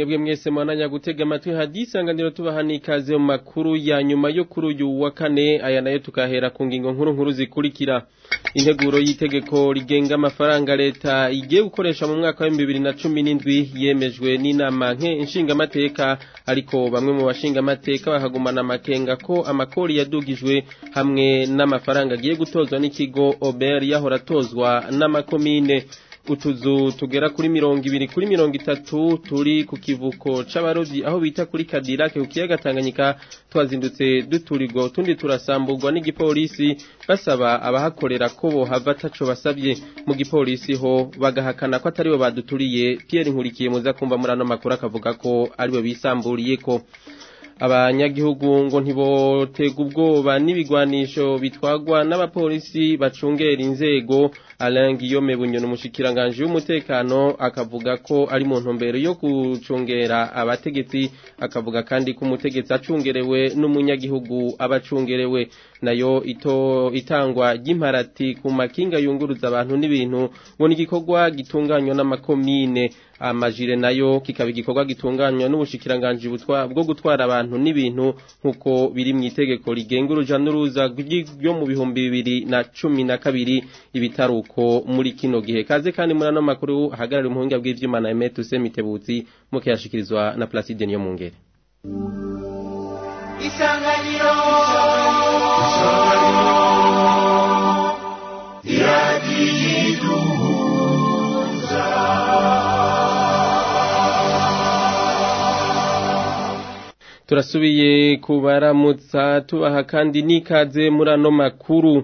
mwebwe mwese mwananya gutega amatwi hadisanganiro tubaha ikaze mu makuru ya nyuma yo kuri uyu wa kane aya nayo tukahera ku ngingo nkuru nkuru zikurikira integuro y'itegeko rigenga amafaranga leta igiye gukoresha mu mwaka wa bibiri na cumi n'indwi yemejwe n'inama nke nshingamateka ariko bamwe mu bashingamateka bahagumana amakenga ko amakori yadugijwe hamwe n'amafaranga agiye gutozwa n'ikigo ober yahora atozwa n'amakomine utuzu tugera kuri mirongo ibiri kuri mirongo itatu turi ku kivuko c'abarovyi aho bita kuri kadirake ku kiyaga tanganyika twazindutse duturirwa utundi turasamburwa n'igipolisi basaba abahakorera ko bohava ataco basabye mu gipolisi ho bagahakana ko ataribo baduturiye Pierre Nkurikiye muza kumva muri ano makuru akavuga ko aribo bisamburiyeko abanyagihugu ngo ntibotega ubwoba n'ibigwanisho bitwagwa n'abapolisi bacungera inzego Alain Guillaume Bunyoni umushikiranganje w'umutekano akavuga ko ari mu ntumbero yo gucungera abategetsi akavuga kandi ko umutegetsi acungerewe n'umunyagihugu abacungerewe nayo ito itangwa ry'imparati ku makinga yunguruza abantu n'ibintu ngo ni igikorwa gitunganywa n'amakomine amajire nayo kikaba igikorwa gitunganywa n'ubushikiranganje bwo gutwara abantu n'ibintu nk'uko biri mu itegeko rigenga uruja n'uruza ryo mu bihumbi bibiri na cumi na kabiri ibitaruko muri kino gihe kaze kandi muri ano makuru ahagarariye umuhinga bw'ivyuma na Emet Usemitebutsi mukiyashikirizwa na Placide niyo mungere Isanganiro turasubiye kubaramutsa tubaha kandi n'ikaze muri ano makuru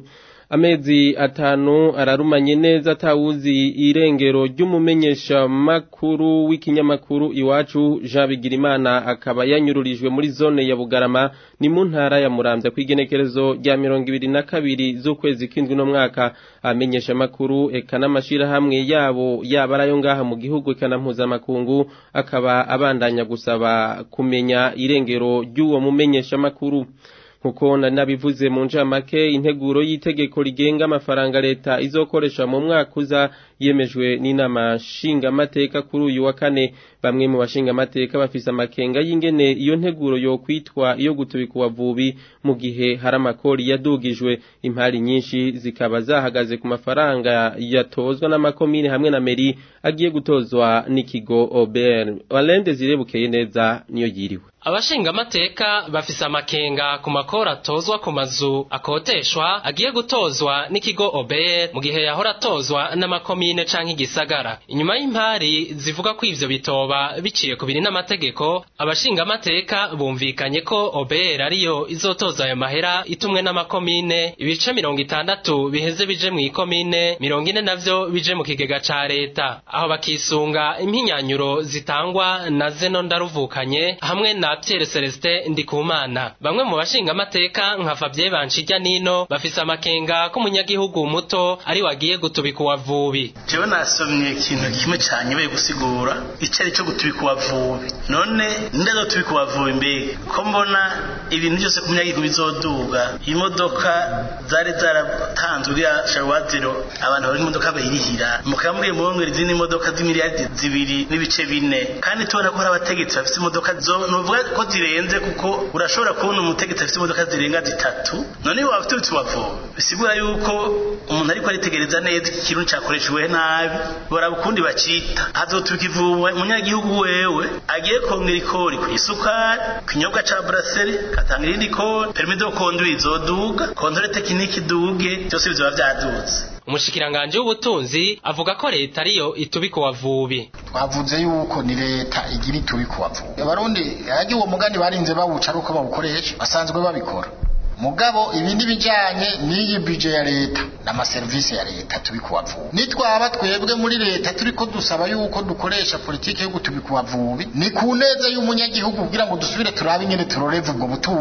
amezi atanu ararumanye neza atawuzi irengero ry'umumenyesha makuru w'ikinyamakuru iwacu Jean Bigirimana akaba yanyururijwe muri zone ya Bugarama ni mu ntara ya Muramvya kw'igenekerezo rya mirongo ibiri na kabiri z'ukwezi kw'indwi no mwaka amenyesha makuru eka n'amashirahamwe yabo yaba arayo ngaha mu gihugu eka na mpuzamakungu akaba abandanya gusaba kumenya irengero ry'uwo mumenyesha makuru nkuko nabivuze mu njamake integuro y'itegeko rigenga amafaranga leta izokoresha mu mwaka uza yemejwe n'inama nshingamateka kuri uyu wa kane bamwe mu bashingamateka bafise amakenga y'ingene iyo nteguro yo kwitwa iyo gutubika uwavubi mu gihe hari amakori yadugijwe impari nyinshi zikaba zahagaze ku mafaranga yatozwa n'amakomine hamwe na meri agiye gutozwa n'ikigo Ober Walende zirebukeye neza niyo yiriwe abashingamateka bafise amakenga ku makoro atozwa ku mazu akoteshwa agiye gutozwa n'ikigo obr mu gihe yahora atozwa n'amakomine canke igisagara inyuma y'impari zivuga ko ivyo bitoba biciye ku biri n'amategeko abashingamateka bumvikanye ko obr ariyo izotoza ayo mahera itumwe n'amakomine ibice mirongo itandatu biheze bije mu ikomine mirongo ine navyo bije mu kigega ca leta aho bakisunga impinyanyuro zitangwa na zeno ndaruvukanye hamwe na Pierre Celestin Ndikumana bamwe mu bashinga amateka nka Fabien Banshijya nino bafise amakenga ko umunyagihugu muto ari wagiye gutubika uwavubi jewe nasomye ikintu kimwe cyane baye gusigura icyo ari cyo gutubika uwavubi none ndazo tubika uwavubi mbega ko mbona ibintu byose ku munyagihugu bizoduga imodoka zari zaratanzwe uriya sharwaziro abantu bari imodoka bayirihira mukambwiye muhongera izindi modoka z'imiliyardi zibiri n'ibice bine kandi tubona ko hari abategetsi bafite imodoka zo nuvuga ko zirenze kuko urashobora kubona umutegetsi afite imodoka zirenga zitatu none waba ufite utubavu bisigura yuko umuntu ariko aritegereza neza iki kintu cyakoreshejwe nabi baraba ukundi bacita hazotubika ivubu umunyagihugu wewe agiye kongera ikori ku isukari ku kinyobwa ca brasserie katanga irindi kori permis de conduire izoduga kontrole tekinike iduge byose bizoba vyadutse umushikiranganje w'ubutunzi avuga ko leta ariyo itubika uwavubi twavuze yuko ni leta igira itubika uwavubi abarundi yagiye uwo mugani barinze bawuca ari uko bawukoresha basanzwe babikora mugabo ibi nibijanye n'iyi bije ya leta n'amaserivisi ya leta tubika uwavubi nitwaba twebwe muri leta turiko dusaba yuko dukoresha politike yo gutubika uwavubi ni ku neza y'umunyagihugu kugira ngo dusubire turabe ingene turoreva ubwo butunzi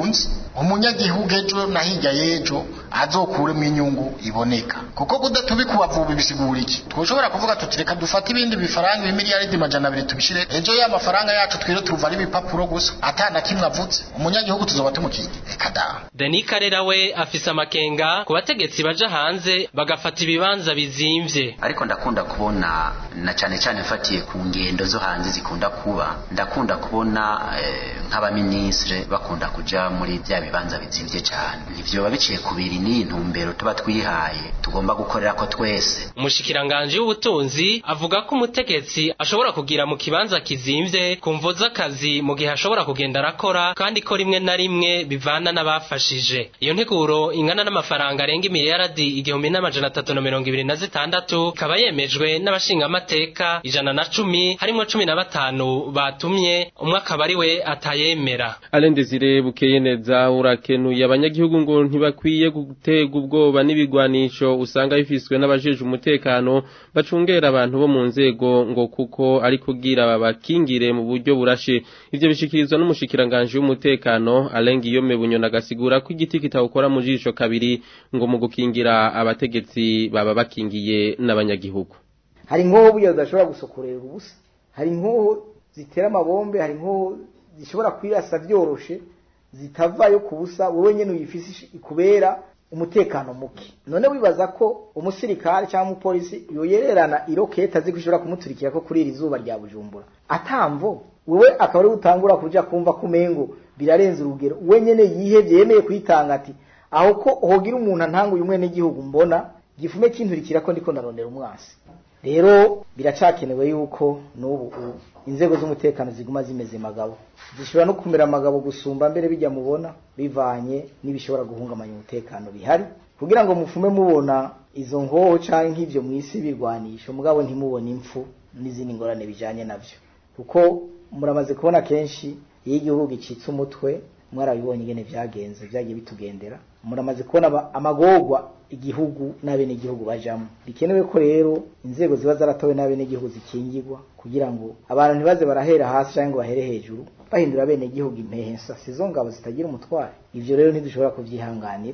umunyagihugu ejo na hirya y'ejo azokuremo inyungu iboneka kuko kudatubika ubavubi bisigura iki twoshobora kuvuga tuti reka dufate ibindi bifaranga ibimiliyaridi majana abiri tubishire ejo ya mafaranga yacu twire turuva ari ibipapuro gusa atana kimwe avutse umunyagihugu tuzoba tumukiye reka da Denis Karera we afise amakenga ku bategetsi baja hanze bagafata ibibanza bizimvye ariko ndakunda kubona na cyane cyane mfatiye ku ngendo zo hanze zikunda kuba ndakunda kubona eh, nk'abaministre bakunda kuja muri bya bibanza bizimvye cyane ivyo biciye ku biri ni intumbero tuba twihaye tugomba gukorera ko twese umushikiranganje w'ubutunzi avuga ko umutegetsi ashobora kugira mu kibanza kizimvye ku mvo z'akazi mu gihe ashobora kugenda arakora kandi ko rimwe na rimwe bivana n'abafashije iyo nteguro ingana n'amafaranga arenga imiliyaradi igihumbi n'amajana atatu na mirongo ibiri na zitandatu ikaba yemejwe n'abashingamateka ijana na cumi harimwo cumi na batanu batumye umwe akaba ari we atayemera Alain Desire bukeye neza urakenuye abanyagihugu ngo ntibakwiye gutega ubwoba n'ibigwanisho usanga bifiswe n'abajeje umutekano bacungera abantu bo mu nzego ngo kuko ari kugira babakingire mu buryo burashe ivyo bishikirizwa n'umushikiranganje w'umutekano Alain Guillaume Bunyona gasigura ko igiti kitawukora mu jisho kabiri ngo mu gukingira abategetsi baba bakingiye n'abanyagihugu hari inkoho burya zidashobora gusokorera ubusa hari inkoho zitera amabombe hari inkoho zishobora kwirasa vyoroshe zitavayo ku busa wowe nyene uyifise ikubera umutekano muke none wibaza ko umusirikare cyangwa umupolisi yoyererana iroketa azi ko ishobora kumuturikira ko kuri iri zuba rya bujumbura atamvo wewe akaba ari utangura kuja kumva kumengo birarenze urugero we nyene yihevye yemeye kuyitanga ati aho ko hogira umuntu antanga uyu mwene gihugu mbona gifume kinturikira ko ndiko ndarondera umwasi rero biracakenewe yuko n'ubu ubu inzego z'umutekano ziguma zimeze magabo zishobora no kumera amagabo gusumba mbere bijya mubona bivanye n'ibishobora guhungabanya umutekano bihari kugira ngo mufume mubona izo ngoho canke nk'ivyo mwisi birwanisho mugabo ntimubone impfu n'izindi ngorane bijanye navyo kuko muramaze kubona kenshi iyo igihugu gicitse umutwe mwarabibonye ingene vyagenze vyagiye bitugendera muramaze kubona aba- amagorwa igihugu n'abenegihugu bajamwo bikenewe ko rero inzego ziba zaratowe n'abenegihugu zikingirwa kugira ngo abantu ntibaze barahera hasi cyangwa ngo bahere hejuru bahindura abenegihugu impehensa sizo ngabo zitagira umutware ivyo rero ntidushobora kuvyihanganira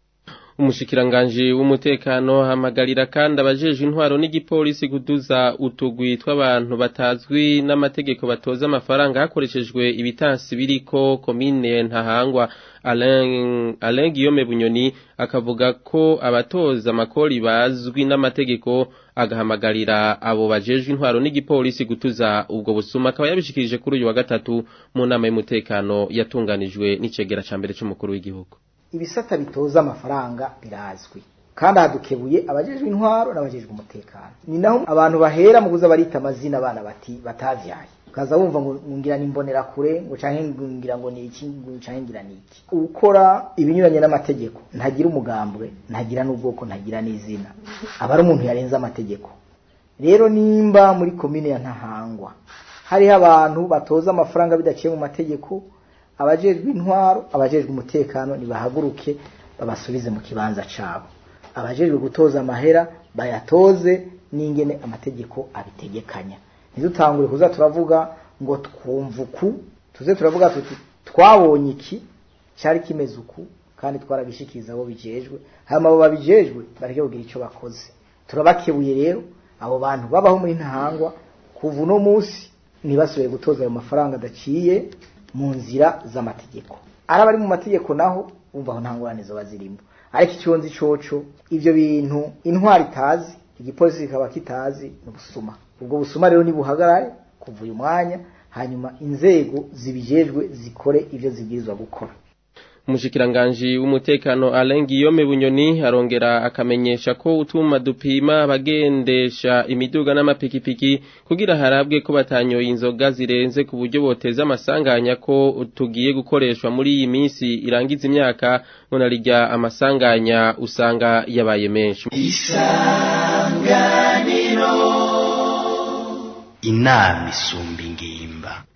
umushikiranganji w'umutekano hamagarira kandi abajeje intwaro n'igipolisi kuduza utugwi tw'abantu batazwi n'amategeko batoza amafaranga hakoreshejwe ibitansi biriko komine ntahangwa Alain Alain Guillaume Bunyoni akavuga ko abatoza amakori bazwi n'amategeko agahamagarira abo bajejwe intwaro n'igipolisi gutuza ubwo busuma akaba yabishikirije kuri uyu wa gatatu mu nama y'umutekano yatunganijwe n'icegera ca mbere c'umukuru w'igihugu ibisata bitoza amafaranga birazwi kandi hadukebuye abajejwe intwaro n'abajejwe umutekano ni naho abantu bahera mu kuza barita amazina abana bati batavyaye ukaza wumva ngo ngira nimbonera kure ngo canke ngira ngo ni iki ngo canke ngira ni iki ukora ibinyuranye n'amategeko ntagira umugambwe ntagira n'ubwoko ntagira n'izina aba ari umuntu yarenze amategeko rero nimba muri komine ya ntahangwa hariho abantu batoza amafaranga bidaciye mu mategeko abajejwe intwaro abajejwe umutekano nibahaguruke babasubize mu kibanza cabo abajejwe gutoza amahera bayatoze n'ingene amategeko abitegekanya ntidutangure kuza turavuga ngo twumva uku tuze turavuga tuti twabonye iki cyari kimeze uku kandi twaragishikiriza abo bijejwe hama abo babijejwe bareke kugira ico bakoze turabakebuye rero abo bantu babaho muri ntahangwa kuva uno munsi ntibasubire gutoza ayo mafaranga adaciye mu nzira z'amategeko ari abari mu mategeko naho bumva aho nta ngorane zoba zirimo ariko icyo nzi coco ivyo bintu intwari itazi igipolisi kikaba kitazi ni ubusuma ubwo busuma rero nibuhagarare kuva uyu mwanya hanyuma inzego zibijejwe zikore ivyo zibwirizwa gukora umushikiranganji w'umutekano Alain Guillaume Bunyoni arongera akamenyesha ko utuma dupima abagendesha imiduga n'amapikipiki kugira harabwe ko batanyoye inzoga zirenze ku buryo boteza amasanganya ko tugiye gukoreshwa muri iyi minsi irangiza imyaka ngo narijya amasanganya usanga yabaye menshi inama isumba ingimba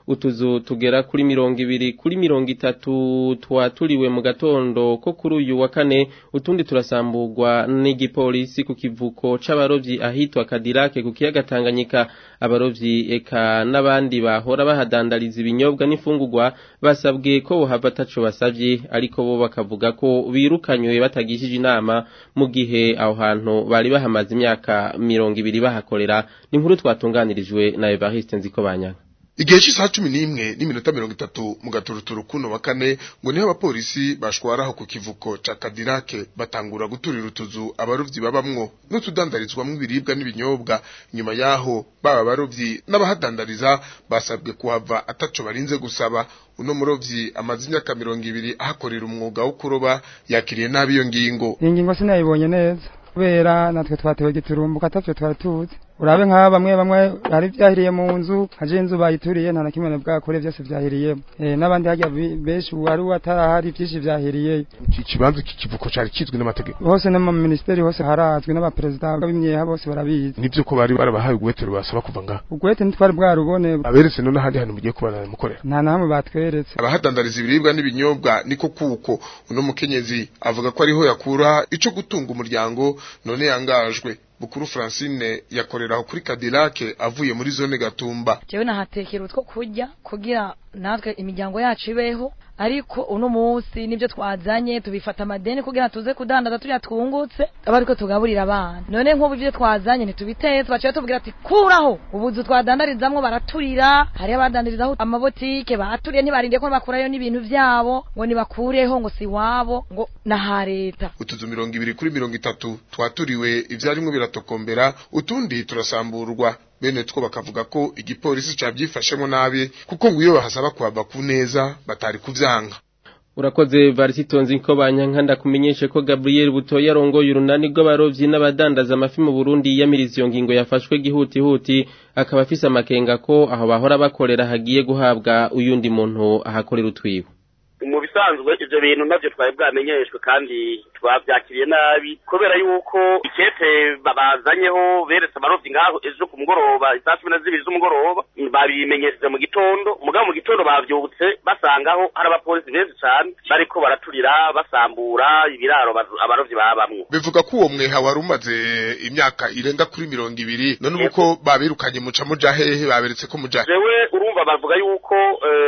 utuzu tugera kuri mirongo ibiri kuri mirongo itatu twaturiwe mu gatondo ko kuri uyu wa kane utundi turasamburwa n'igipolisi ku kivuko c'abarovyi ahitwa Kadirake ku kiyaga Tanganyika abarovyi eka n'abandi bahora bahadandariza ibinyobwa n'ifungurwa basabwe ko bohava ataco basavye ariko bo bakavuga ko birukanywe batagishije inama mu gihe aho hantu bari bahamaze imyaka mirongo ibiri bahakorera ni inkuru twatunganirijwe na Evariste Nzikobanyanga igihe cy'isaha cumi n'imwe n'iminota mirongo itatu mu gaturuturu kuno wa kane ngo niho abapolisi bashwaraho ku kivuko ca kadirake batangura guturira utuzu abarovyi babamwo n'utudandarizwamwo ibiribwa n'ibinyobwa nyuma yaho baba abarovyi n'abahadandariza basabwe kuhava ataco barinze gusaba uno murovyi amaze imyaka mirongo ibiri ahakorera umwuga wo kuroba yakiriye nabi iyo ngingo iyi ngingo sinayibonye neza kubera natwe twatewe giturumbuka atavyo twari tuzi urabe nk'aba bamwe bamwe hari vyahiriye mu nzu haje inzu bayituriye nta na kimwe bwakore vyose vyahiriyemo e, n'abandi harya benshi wari watarahari vyinshi vyahiriye ikibanza kikivuko cari kizwi n'amategeko hose no mu ministeri hose harazwi n'abaperezida b'imyeha bose barabizi nivyo ko bari barabahaye ugwete rubasaba kuva ngaho ugwete ntitwari bwarubone aberetse none ahandi hantu mugiye kubana mukorera nta namwe batweretse abahadandariza ibiribwa n'ibinyobwa niko kuko uno mukenyezi avuga ko ariho yakura ico gutunga umuryango none yangajwe bukuru Francine yakoreraho kuri Cadillac avuye muri zone Gatumba jewe nahatekera utwo kurya kugira natwe imiryango yacu ibeho ariko uno munsi nibyo twazanye tubifata amadeni kugira tuze kudandaza turiya twungutse aba ariko tugaburira abana none nk'ubu ibyo twazanye ntitubitetse baciye tubwira ati kuraho ubuzu twadandarizamwo baraturira hariyo abadandarizaho amabotike baturiye ntibarinde ko bakurayo n'ibintu vyabo ngo nibakureho ngo si wabo ngo naha leta utuzu mirongo ibiri kuri mirongo itatu twaturiwe ivyarimwo biratokombera utundi turasamburwa bene two bakavuga ko igipolisi cavyifashemwo nabi kuko ngo iyo bahasaba kuhava ku neza batari kuvyanga urakoze varisitonzi ko banyankanda kumenyeshe ko Gabriel Butoya arongoye urunani rw'abarovyi n'abadandaza amafi mu Burundi yamiriza iyo ngingo yafashwe gihutihuti akaba afise amakenga ko aho bahora bakorera hagiye guhabwa uyundi muntu ahakorera utwibo mu bisanzwe ivyo bintu navyo twari bwamenyeshwe kandi twavyakiriye nabi kubera yuko ikete babazanyeho beretse abarovyi ngaho ejo ku mugoroba isaa cumi na zibiri z'umugoroba babimenyesheje mu gitondo mugabo mu gitondo bavyutse basangaho hari abapolisi benshi cane bariko baraturira basambura ibiraro abarovyi babamwo bivuga ko uwo mweha wari umaze imyaka irenga kuri mirongo ibiri none uko babirukanye muca muja hehe baberetse ko muja jewe urumva bavuga yuko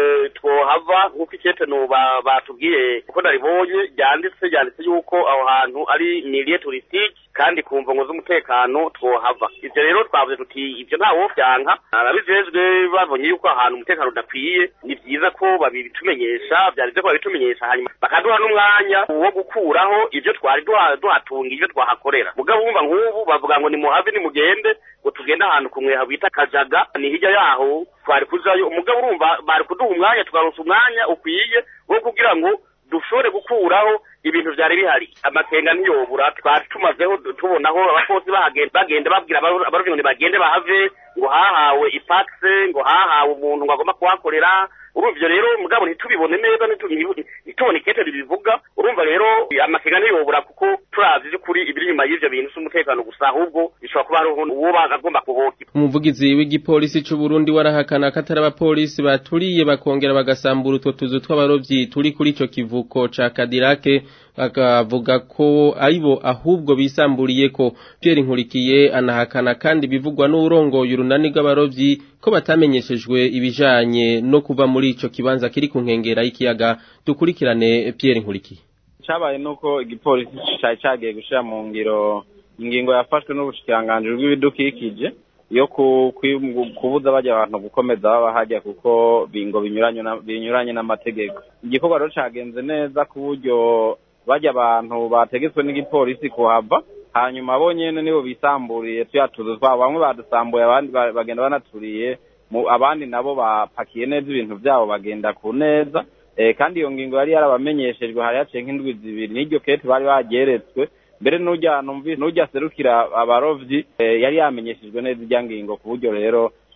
twohava nk'uko ikete nuba batubwiye kuko naribonye ryanditse ryanditse yuko aho hantu ari milieu touristique kandi ku mvungo z'umutekano twohava ivyo rero twavuze tuti ivyo nta wovyanka ababijejwe babonye yuko ahantu umutekano udakwiye ni vyiza ko babitumenyesha vyarize ko babitumenyesha hanyuma bakaduha n'umwanya wo gukuraho ivyo twari duhatunga ivyo twahakorera mugabo wumva nk'ubu bavuga ngo nimuhave nimugende ngo tugende ahantu ku mweha bita kajaga ni hirya yaho twari kujayo umugabo urumva bari kuduha umwanya tukaronsa umwanya ukwiye wo kugira ngo dushobore gukuraho ibintu vyari bihari amakenga ntiyobura twari tumazeho tubonaho abakozi bagenda babwira abarovyi ngo nibagende bahave ngo hahawe ipakse ngo hahawe umuntu ngo agomba kuhakorera urumva rero mugabo ntitubibone neza ntitubone ikete ribivuga urumva rero amakenga ntiyobura kuko turavye vy'ukuri ibiri inyuma y'ivyo bintu s'umutekano gusa ahubwo bishobora kuba hariho uwo bagomba kuhokira umuvugizi w'igipolisi c'u Burundi warahakana ko atari abapolisi baturiye bakongera bagasambura utwo tuzu tw'abarovyi turi kuri ico kivuko ca Kadirake bakavuga ko aribo ahubwo bisamburiye ko Pierre Nkurikiye anahakana kandi bivugwa n'urongoye urunani rw'abarovyi ko batamenyeshejwe ibijanye no kuva muri ico kibanza kiri ku nkengera y'ikiyaga dukurikirane Pierre Nkurikiye cabaye nuko igipolisi cari cagiye gushira mu ngiro ingingo yafashwe n'ubushikiranganji bw'ibidukikije yo kubuza bajya abantu gukomeza baba hajya kuko bingo binyuranye n'amategeko igikorwa rero cagenze neza ku buryo bajya abantu bategetswe n'igipolisi kuhava hanyuma bo nyene nibo bisamburiye tuya tuzu twabo bamwe badusambuye abandi bagenda banaturiye abandi nabo bapakiye neza ibintu vyabo bagenda ku neza kandi iyo ngingo yari yarabamenyeshejwe hari haciye nk'indwi zibiri n'iryo kete bari bageretswe mbere n'ujya numvise n'ujya serukira abarovyi yari yamenyeshejwe neza irya ngingo ku buryo rero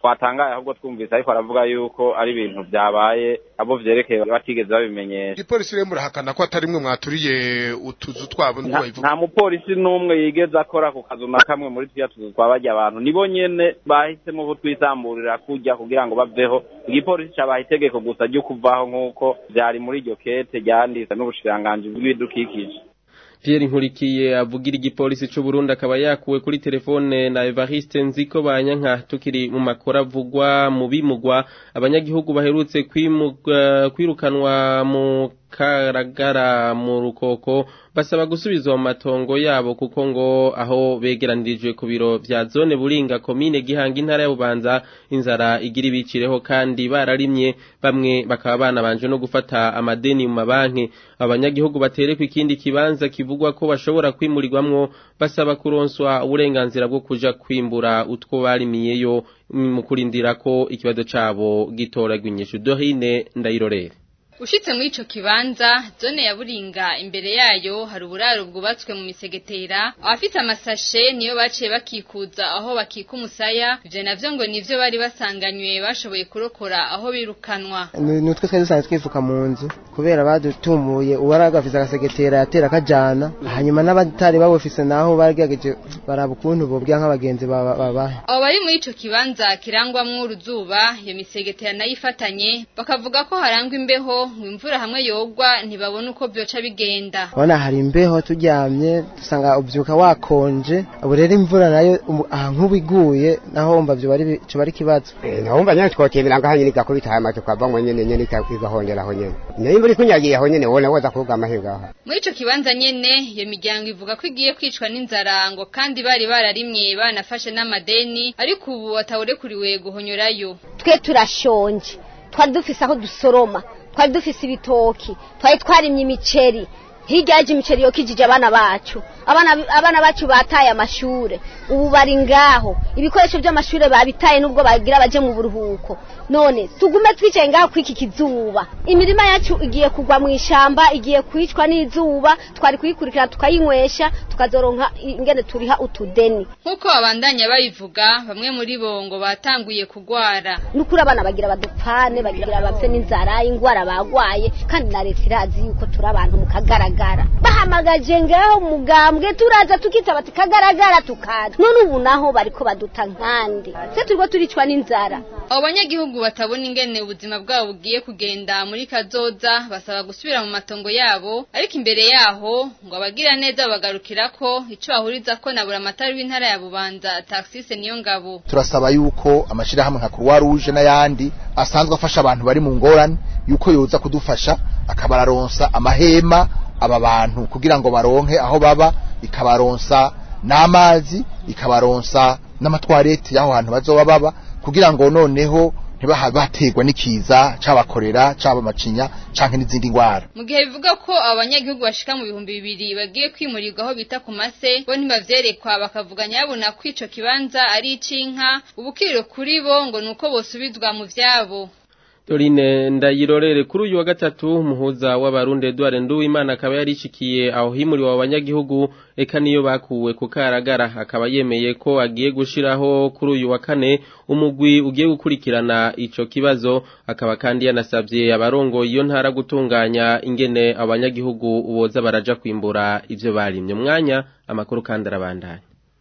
twatangaye ahubwo twumvise ariko aravuga yuko ari ibintu byabaye abo vyerekeye batigeze babimenyesha igipolisi rero murahakana ko atari mwe mwaturiye utuzu twabo niko Nta- babivuga nta mupolisi n'umwe yigeze akora ku kazu na kamwe muri turiya tuzu twabarya abantu nibo nyene bahisemo kutwisamburira kujya kugira ngo baveho igipolisi cabaha itegeko gusa ryo kuvaho nk'uko vyari muri iryo kete ryanditse n'ubushikiranganji bw'ibidukikije Pierre Nkurikiye avugira igipolisi c'u Burundi akaba yakuwe kuri telefone na Evariste Nziko banyanka tukiri mu makora avugwa mu bimugwa abanyagihugu baherutse kwimuga- kwirukanwa mu karagara mu rukoko basaba gusubizwa mu matongo yabo kuko ngo aho begeranirijwe ku biro vya zone buringa komine gihanga intara ya bubanza inzara igira ibicireho kandi bararimye bamwe bakaba banabanje no gufata amadeni mu mabanki abanyagihugu baterekwa ikindi kibanza kivugwa ko bashobora kwimurirwamwo basaba kuronswa uburenganzira bwo kuja kwimbura utwo barimiyeyo mu kurindira ko ikibazo cabo gitoragwa inyishu dohine ndayirorere Ushitse muri ico kibanza zone ya Buringa imbere yayo hari uburaro bwubatswe mu misegetera abafite amasashe niyo baciye bakikuza aho bakika umusaya ivyo navyo ngo nivyo bari basanganywe bashoboye kurokora aho birukanwa nutwe twari dusanzwe twifuka mu nzu kubera badutumuye uwari agafise agasegetera yatera akajana hanyuma n'abatari babufise naho bagerageje baraba ukuntu bobwira nk'abagenzi baba- babahe abo bari muri ico kibanza kirangwamwo uruzuba iyo misegetera nayo ifatanye bakavuga ko harangwa imbeho ngo imvura hamwe yogwa ntibabona uko vyoca bigenda urabona hari imbeho turyamye dusanga ubyuka wakonje ubu rero imvura nayo umu- aha nk'ubu iguye naho wumva vyo bari coba ari ikibazo nahumva nyene twokemera ngaho nyene igakubita hama tukavamwo nyene nyene ika- igahongera aho nyene nayo imvura ikunyagiye aho nyene wona woza kuvuga amahirwe aho muri ico kibanza nyene iyo miryango ivuga ko igiye kwicwa n'inzara ngo kandi bari bararimye banafashe n'amadeni ariko ubu atawurekuriwe guhonyorayo twe turashonje twari dufise aho dusoroma twari dufise ibitoki twari twarimye imiceri hirya yaje imiceri yokijije abana bacu abana abana bacu bataye amashure ubu bari ngaho ibikoresho by'amashure babitaye nubwo bagira baje mu buruhuko none tugume twicaye ngaho kwiki kizuba imirima yacu igiye kugwa mu ishamba igiye kwicwa n'izuba twari kuyikurikira tukayinywesha tukazoronka ingene turiha utudeni nk'uko babandanya babivuga bamwe muri bo ngo batanguye kugwara nukuri abana bagira badupfane bagira bapfe n'inzara ingwara bagwaye kandi na leta irazi yuko turi abantu mu kagaragara bahamagaje ngaho mugambwe turaza tukitaba ati kagaragara tukaza none ubu naho bariko baduta nkandi se turiko turicwa n'inzara abo banyagihugu batabona ingene ubuzima bwabo bugiye kugenda muri kazoza basaba gusubira mu matongo yabo ariko imbere yaho ngo abagira neza babagarukira ko ico bahuriza ko na buramatari w'intara ya bubanza taxise niyo ngabo turasaba yuko amashirahamwe nka Croix Rouge n'ayandi asanzwe afasha abantu bari mu ngorane yuko yoza kudufasha akabararonsa amahema aba bantu kugira ngo baronke aho baba ikabaronsa n'amazi ikabaronsa n'amatwarete y'aho hantu bazoba baba kugira ngo noneho ntibaha baterwa n'ikiza cabakorera caba macinya canke n'izindi ngwara mu gihe bivuga ko abanyagihugu bashika mu bihumbi bibiri bagiye kwimurirwa aho bita ku mase bo ntibavyerekwa bakavuga nyabona ko ico kibanza ari ic'inka ubukiriro kuri bo ngo nuko bosubizwa mu vyabo Dorine ndayirorere kuri uyu wa gatatu umuhuza w'abarundi Edouard Nduwimana akaba yarishikiye aho himuriwe abanyagihugu eka niyo bakuwe ku karagara akaba yemeye ko agiye gushiraho kuri uyu wa kane umugwi ugiye gukurikirana ico kibazo akaba kandi yanasabye abarongo iyo ntara gutunganya ingene abanyagihugu boza baraja kwimbura ivyo barimye mwanya amakuru kandi arabandanya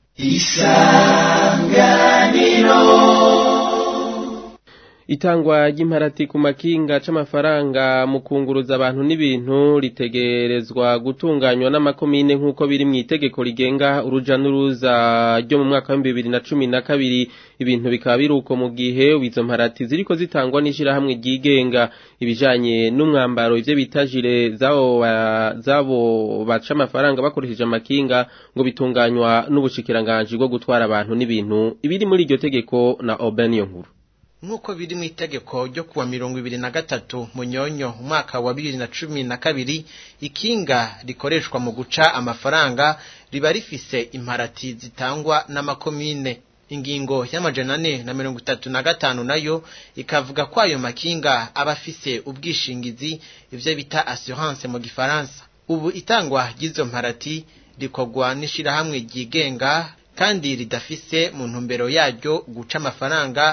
Itangwa ry'imparati ku makinga c'amafaranga mu kunguruza abantu n'ibintu ritegerezwa gutunganywa n'amakomine nk'uko biri mu itegeko rigenga uruja n'uruza ryo mu mwaka wa bibiri na cumi na kabiri ibintu bikaba biri uko mu gihe izo mparati ziriko zitangwa n'ishirahamwe ryigenga ibijanye n'umwambaro ivyo bita jire zabo ba- zabo baca amafaranga bakoresheje amakinga ngo bitunganywa n'ubushikiranganji bwo gutwara abantu n'ibintu ibiri muri iryo tegeko na Oben nkuru nk'uko biri mu itegeko ryo kuwa mirongo ibiri na gatatu munyonyo umwaka wa bibiri na cumi na kabiri ikinga rikoreshwa mu guca amafaranga riba rifise imparati zitangwa n'amakomine ingingo y'amajana ane na mirongo itatu na gatanu nayo ikavuga ko ayo makinga aba afise ubwishingizi ivyo bita assurance mu gifaransa ubu itangwa ry'izo mparati rikorwa n'ishirahamwe ryigenga kandi ridafise mu ntumbero yaryo guca amafaranga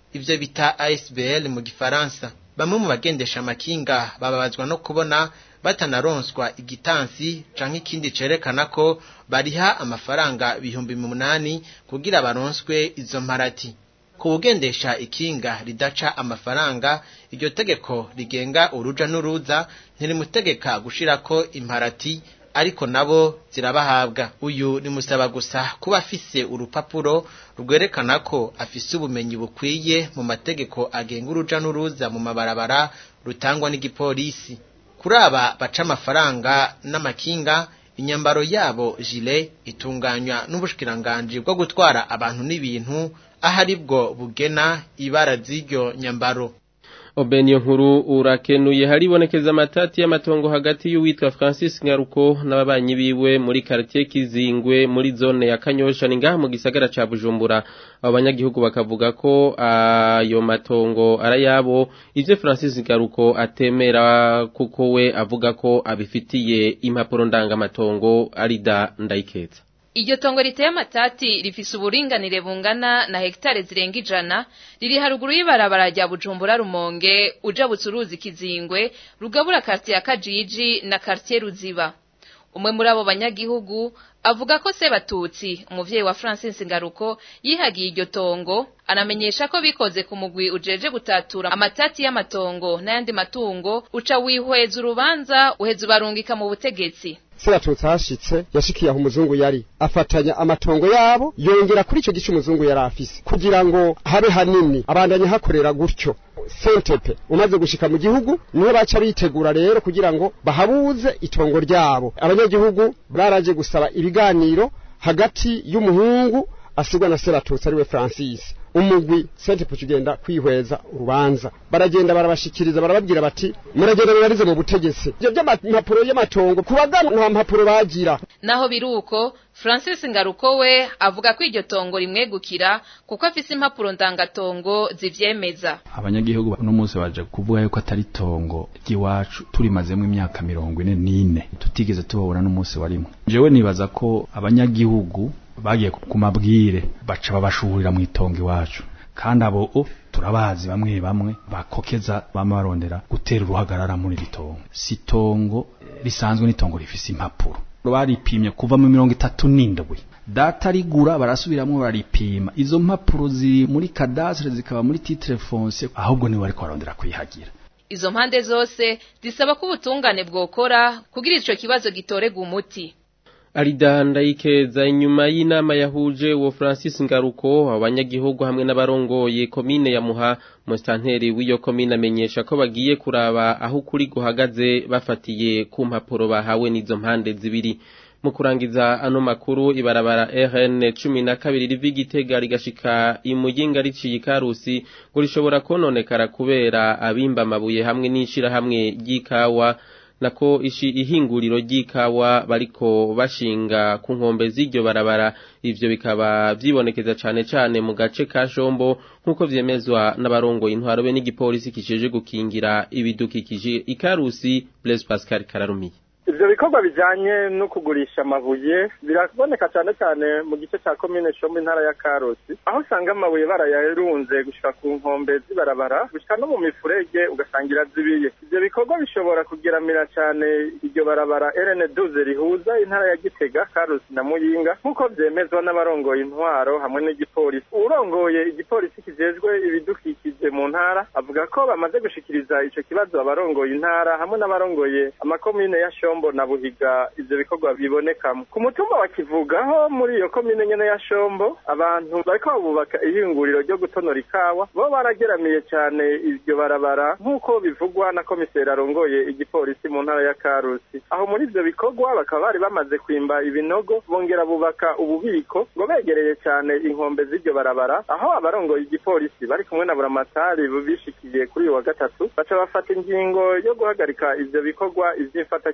ivyo bita ASBL mu gifaransa bamwe mu bagendesha amakinga bababazwa no kubona batanaronswa igitansi canke ikindi cerekana ko bariha amafaranga ibihumbi munani kugira baronswe izo mparati ku bugendesha ikinga ridaca amafaranga iryo tegeko rigenga uruja n'uruza ntirimutegeka gushirako imparati ariko nabo zirabahabwa uyu rimusaba gusa kuba afise urupapuro rwerekana ko afise ubumenyi bukwiye mu mategeko agenga uruja n'uruza mu mabarabara rutangwa n'igipolisi kuri aba baca amafaranga n'amakinga inyambaro yabo jile itunganywa n'ubushikiranganji bwo gutwara abantu n'ibintu aho ari bwo bugena ibara z'iryo nyambaro Obeniyo nkuru urakenuye haribonekeza amatati y'amatongo hagati y'uwitwa Francis Ngaruko n'ababanyi biwe muri quartier Kizingwe muri zone ya Kanyosha ni ngaha mu gisagara ca Bujumbura abo banyagihugu bakavuga ko ayo matongo arayabo ivyo Francis Ngaruko atemera kuko we avuga ko abifitiye impapuro ndangamatongo arida ndayikeza Iryo tongo riteye amatati rifise uburinganire bungana na hektare zirenga ijana riri haruguru y'ibarabara rya Bujumbura Rumonge uja bucuruzi Kizingwe rugabura quartier ya Kajiji na quartier Ruziba umwe muri abo banyagihugu avuga ko Sebatutsi umuvyeyi wa Francis Ngaruko yihagiye iryo tongo anamenyesha ko bikoze ku mugwi ujeje gutatura amatati y'amatongo n'ayandi matungo uca wihweza urubanza uheza ubarungika mu butegetsi seratutsi hashitse yashikiye aho umuzungu yari afatanya amatongo yabo yongera kuri ico gice umuzungu yari afise kugira ngo habe hanini abandanye hakorera gutyo sentepe umaze gushika mu gihugu niho baca bitegura rero kugira ngo bahabuze itongo ryabo abanyagihugu baraje gusaba ibiganiro hagati y'umuhungu asigwa na seratutsi ariwe francis umugwi sentepe kugenda kwihweza urubanza baragenda barabashikiriza barababwira bati muragenda murarize mu butegetsi ivyo vy'amapapuro y'amatongo kubagana nta mpapuro bagira naho biruko Francis Ngaruko we avuga ko iryo tongo rimwegukira kuko afise impapuro ndangatongo zivyemeza abanyagihugu uno munsi baje kuvuga yuko atari tongo ry'iwacu turimazemo imyaka mirongo ine n'ine tutigeze tubabona n'umunsi warimwe jewe nibaza ko abanyagihugu bagiye ku mabwire baca babashurira mu itongo iwacu kandi abo turabazi bamwe bamwe bakokeza bama barondera gutera uruhagarara muri iri tongo si tongo risanzwe n'itongo rifise impapuro baripimye kuva mu mirongo itatu n'indwi data rigura barasubiramwo baripima izo mpapuro ziri muri kadastre zikaba muri titre foncier ahubwo niwe ariko barondera kuyihagira izo mpande zose zisaba ko ubutungane bwokora kugira ico kibazo gitorega umuti Arida ndayikeza inyuma y'inama yahuje uwo Francis Ngaruko abanyagihugu hamwe n'abarongoye komine ya Muha mustanteri w'iyo komine amenyesha ko bagiye kuraba aho kuri guhagaze bafatiye ku mpapuro bahawe n'izo mpande zibiri mu kurangiza ano makuru ibarabara RN 12 rivi Gitega rigashika imuyinga riciye ikarusi ngo rishobora kononekara kubera abimba amabuye hamwe n'ishira hamwe ry'ikawa nako ishi ihinguriro ry'ikawa bariko bashinga ku nkombe z'iryo barabara ivyo bikaba vyibonekeza cane cane mu gace ka Shombo nkuko vyemezwa n'abarongoye intwaro be n'igipolisi kijeje gukingira ibidukikije ikarusi Blaise Pascal Kararumiye ivyo bikorwa bijanye no kugurisha amabuye biraboneka cyane cyane mu gice cya komine shombo intara ya karosi aho usanga amabuye barayarunze gushika ku nkombe z'ibarabara gushika no mu mifurege ugasanga irazibiye ivyo bikorwa bishobora kugeramira cyane iryo barabara rn duze rihuza intara ya gitega karosi na muyinga nk'uko vyemezwa n'abarongoye intwaro hamwe n'igipolisi urongoye igipolisi kijejwe ibidukikije mu ntara avuga ko bamaze gushikiriza ico kibazo abarongoye intara hamwe n'abarongoye amakomine ya shombo shombo na buhiga ivyo bikorwa bibonekamo ku mutumba wa kivugaho muri iyo komine nyene ya shombo abantu bariko babubaka ihinguriro ryo gutonora ikawa bo barageramiye cyane iryo barabara nk'uko bivugwa na komiseri arongoye igipolisi mu ntara ya karusi aho muri ivyo bikorwa bakaba bari bamaze kwimba ibinogo bongera bubaka ububiko ngo begereye cyane inkombe z'iryo barabara aho abarongoye igipolisi bari kumwe na buramatari bishikiye kuri uyu wa gatatu baca bafata ingingo yo guhagarika ivyo bikorwa ivy'imfatakibanza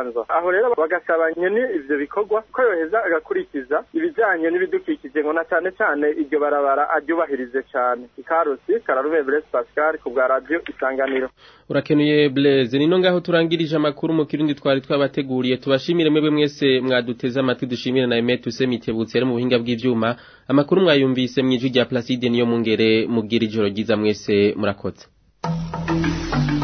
bubanza aho rero bagasaba nyene ivyo bikorwa ko yoheza agakurikiza ibijanye n'ibidukikije ngo na cane cane iryo barabara aryubahirize cane ikarusi kararume Blaise Pascal ku bwa radio isanganiro urakenuye Blaise nino ngaho turangirije amakuru mu kirundi twari twabateguriye tubashimire mwebwe mwese mwaduteze amatwi dushimire na Emet Usemitebutse mu buhinga bw'ivyuma amakuru mwayumvise mwijwi rya Placide niyo mungere mugira ijoro ryiza mwese murakoze